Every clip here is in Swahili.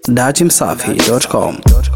datimsafi.com.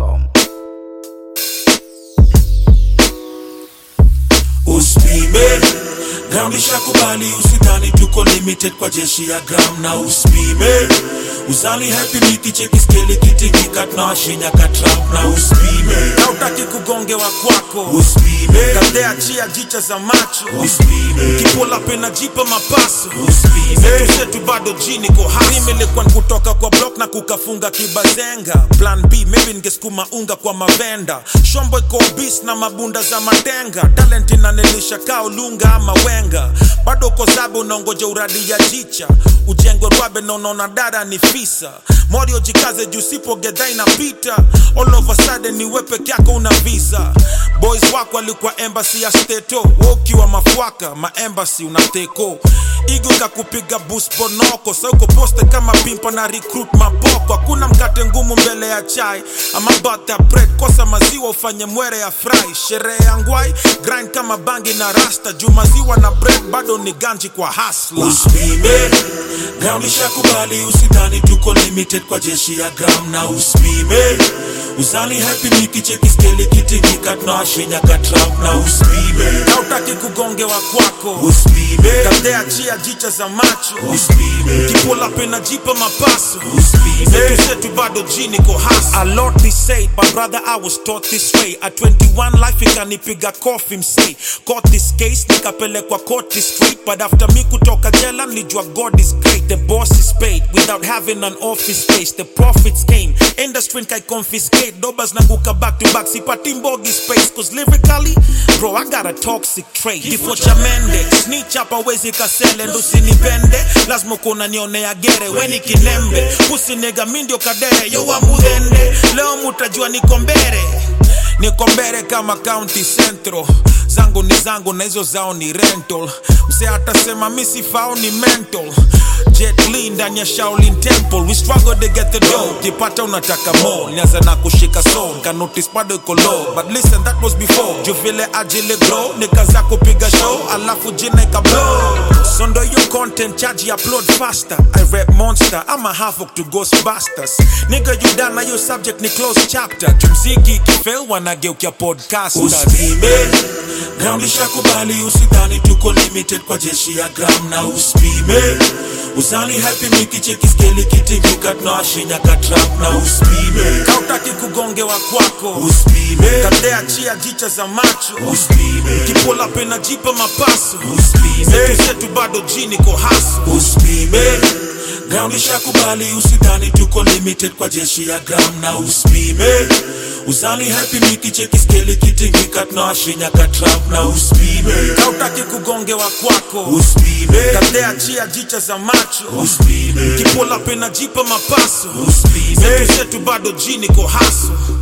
Uspime ground ishakubali, usidhani tuko limited kwa jeshi ya gram na uspime uzali happy miki cheki skeli kitingika tunawashinya katrap na uspime hautaki kugongewa kwako uspime kadea chia jicha za macho uspime kipola pena jipa mapaso uspime zetu zetu bado jini ko hasimilikuwa kutoka kwa block na kukafunga kibazenga plan b maybe ningesukuma unga kwa mavenda shombo iko bis na mabunda za matenga talent inanilisha kao lunga ama wenga bado uko zabe unaongoja uradi ya jicha ujengwe rwabe na unaona dada ni fisa morio jikaze juu sipo gedha inapita all of a sudden ni we peke yako una visa boys wako walikuwa embassy ya steto wewe ukiwa mafuaka maembasi unateko igo kakupiga bus bonoko sa uko poste kama pimpa na recruit mapoko hakuna mkate ngumu mbele ya chai ama bata bread kosa maziwa ufanye mwere ya fry sherehe ya ngwai grind kama bangi na rasta juu maziwa na bread bado ni ganji kwa hasla uspime ground ishakubali, usidhani tuko limited kwa jeshi ya gram na uspime uzali happy miki cheki skeli kitingika tunawashinya katrap na uspime hautaki kugongewa kwako uspime kadea chia jicha za macho uspime kipola pena jipa mapaso uspime zetu zetu bado jini ko hasa a lot be said but brother i was taught this way at 21 life ikanipiga kofi msei caught this case nikapelekwa court straight but after mi kutoka jela nilijua god is great the boss is paid without having an office space the profits came industry kai confiscate dobas nanguka back to back sipati mbogi space cause lyrically bro i got a toxic trait kifo cha mende snitch hapa wezi kasele ndo usinipende lazima kuna nionea gere weni kinembe usinega mi ndio kadere yo wambudhende leo mutajua niko mbere niko mbere kama county central zangu ni zangu na hizo zao ni rental mse atasema mi sifao ni mental Jet Li ndani ya Shaolin Temple we struggle to get the dough kipata unataka more nianza na kushika soul ka notice bado iko low but listen that was before juu vile ajili grow nikaza kupiga show alafu jina ika blow so ndo hiyo content charge ya upload faster I rap monster I'm a havoc to ghostbusters nigga you done na your subject ni close chapter jumziki kifail wanageukia podcasters uspime ground ishakubali, usidhani tuko limited kwa jeshi ya gram na uspime uzali happy miki cheki skeli kitingika tunawashinya katrap na uspime kautaki kugongewa kwako uspime kadea chia jicha za macho uspime kipola pena jipa mapaso uspime zetu zetu bado jini ko haso uspime ground ishakubali, usidhani tuko limited kwa jeshi ya gram na uspime uzali happy miki cheki skeli kitingika tunawashinya katrap na uspime kautaki kugongewa kwako uspime kadea chia jicha za macho uspime kipola pena jipa mapaso uspime zetu zetu bado jini ko haso